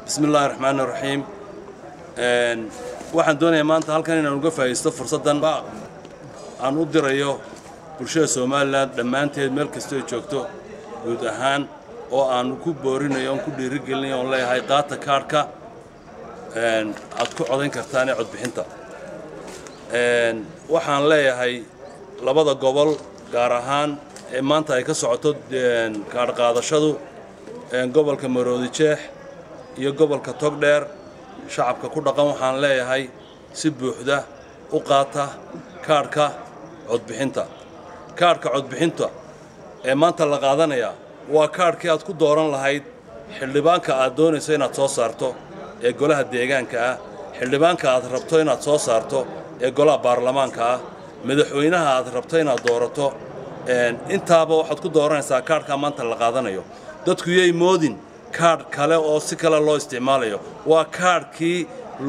bismi illaahi raxmaani raxiim waxaan doonayaa maanta halkan inaan uga faa'iisto fursaddan aan u dirayo bulshada somalilan dhammaanteed meel kastoo joogto guud ahaan oo aan ku boorinayo oon ku dhiirigelinayo oon leeyahay qaata kaadhka aad ku codayn kartaan ee codbixinta waxaan leeyahay labada gobol gaar ahaan ee maanta ay ka socoto kaadh qaadashadu gobolka maroodi jeex iyo gobolka togdheer shacabka ku dhaqan waxaan leeyahay si buuxda u qaata kaadhka codbixinta kaadhka codbixinta ee maanta la qaadanayaa waa kaadhkii aad ku dooran lahayd xildhibaanka aad doonayso inaad soo saarto ee golaha deegaanka ah xildhibaanka aad rabto inaad soo saarto ee golaha baarlamaanka ah madaxweynaha aad rabto inaad doorato intaaba waxaad ku dooranaysaa kaadhkaa maanta la qaadanayo dadku yay moodin kaadh kale oo si kale loo isticmaalayo waa kaadhkii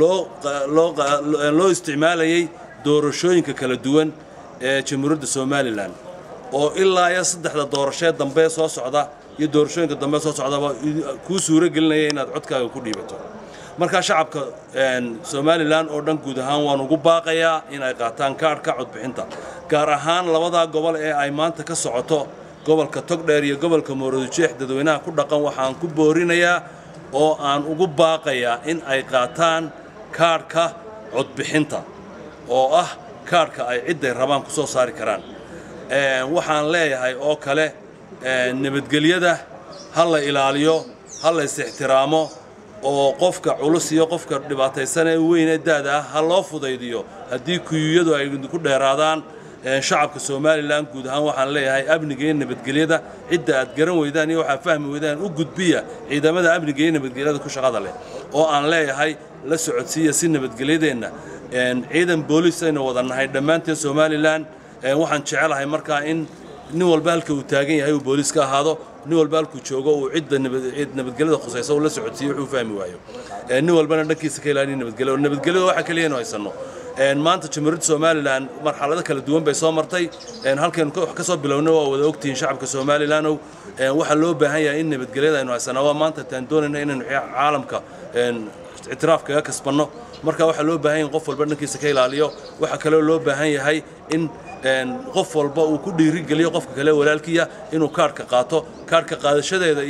loo isticmaalayay doorashooyinka kala duwan ee jamhuuriyadda somalilan oo ilaa iyo saddexda doorashee dambe soo socda iyo doorashooyinka dambe soo socdaba kuu suuro gelinaya inaad codkaaga ku dhiibato markaa shacabka somalilan oo dhan guud ahaan waan ugu baaqayaa in ay qaataan kaadhka codbixinta gaar ahaan labadaa gobol ee ay maanta ka socoto gobolka togdheer iyo gobolka mooroodijeex dadweynaha ku dhaqan waxaan ku boorinayaa oo aan ugu baaqayaa in ay qaataan kaadhka codbixinta oo ah kaadhka ay cidday rabaan ku soo saari karaan waxaan leeyahay oo kale nabadgelyada ha la ilaaliyo ha la is-ixtiraamo oo qofka culus iyo qofka dhibaataysan ee weyn ee daada ah ha loo fudaydiyo haddii kuyuyadu ay ku dheeraadaan shacabka somalilan guud ahaan waxaan leeyahay amniga iyo nabadgelyada cidda aad garan weydaan iyo waxaad fahmi weydaan u gudbiya ciidamada amniga iyo nabadgelyada ku shaqada leh oo aan leeyahay la socodsiiya si nabadgelyadeenna ciidan booliis aynu wada nahay dhammaanteen somalilan waxaan jecelahay markaa in nin walba halka uu taagan yahay uu booliis ka ahaado nin walba halkuu joogo uu cidda nabadgelyada khusaysa uu la socodsiiyo wuxuu fahmi waayo nin walbana dhankiisa ka ilaaliya nabadgelyo nabadgelyada waxa kaliya inu haysanno maanta jamhuuriyadda somalilan marxalado kala duwan bay soo martay halkaynu wax ka soo bilowna waa wada ogtihiin shacabka somalilandow waxaa loo baahan yahay in nabadgelyada aynu haysanaa waa maanta taan doonayna inaynu caalamka ictiraaf kaga kasbanno marka waxaa loo baahan yahay qof walba dhankiisa ka ilaaliyo waxaa kaloo loo baahan yahay in qof walba uu ku dhiirigeliyo qofka kale walaalkiya inuu kaadhka qaato kaadhka qaadashadeeda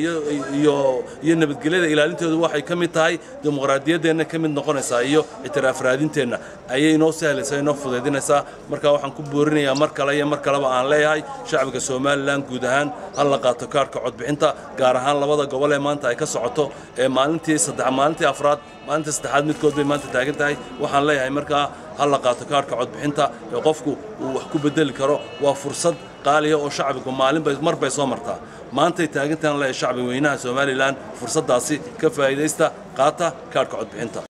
iyo nabadgelyada ilaalinteedu waxay ka mid tahay dimuqraadiyaddeenna ka mid noqonaysaa iyo ictiraaf raadinteenna ayay inoo sahlaysaa inoo fudaydinaysaa marka waxaan ku boorinayaa mar kale iyo mar kaleba aan leeyahay shacbiga somalilan guud ahaan ha la qaato kaadhka codbixinta gaar ahaan labada gobol ee maanta ay ka socoto ee maalintii saddex maalintii afraad maalintii saddexaad midkood bay maanta taagan tahay waxaan leeyahay markaa ha la qaato kaadhka codbixinta ee qofku uu wax ku bedeli karo waa fursad qaaliya oo shacbigu maalinbay mar bay soo martaa maantay taagantahan leeyahay shacbi weynaha somalilan fursaddaasi ka faa'iidaysta qaata kaadhka codbixinta